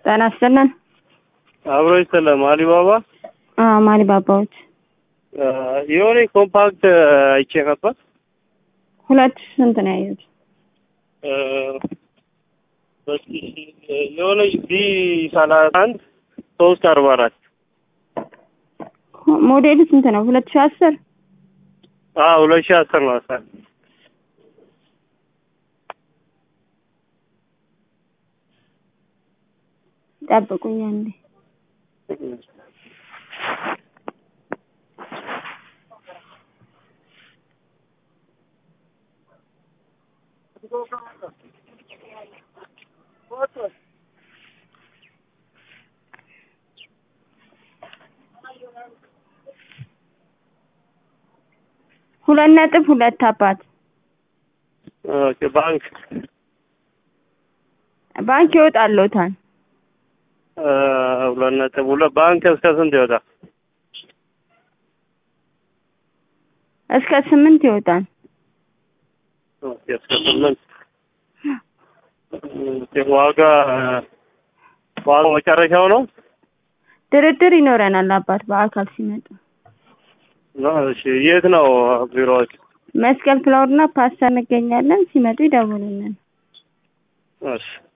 ጤና ይስጥልን። አብሮ ይሰለም አሊባባ አዎ ማሊ ባባዎች የሆነ ኮምፓክት አይቼ ነበር። ሁለት ሺህ ስንት ነው ያዩት? የሆነ ቢ ሰላሳ አንድ ሶስት አርባ አራት ሞዴሉ ስንት ነው? ሁለት ሺህ አስር ሁለት ሺህ አስር ነው አስር ጠብቁኝ አንዴ። ሁለት ነጥብ ሁለት አባት ኦኬ ባንክ ባንክ ይወጣልዎታል። ሁለት ነጥብ ሁለት ባንክ እስከ ስንት ይወጣል? እስከ ስምንት ይወጣል። ኦኬ እስከ ስምንት ዋጋ ዋጋው መጨረሻው ነው ድርድር ይኖረናል አባት በአካል ሲመጡ። ነው። እሺ የት ነው ቢሮዎች? መስቀል ፍላወርና ፓስታ እንገኛለን። ሲመጡ ይደውሉልን። እሺ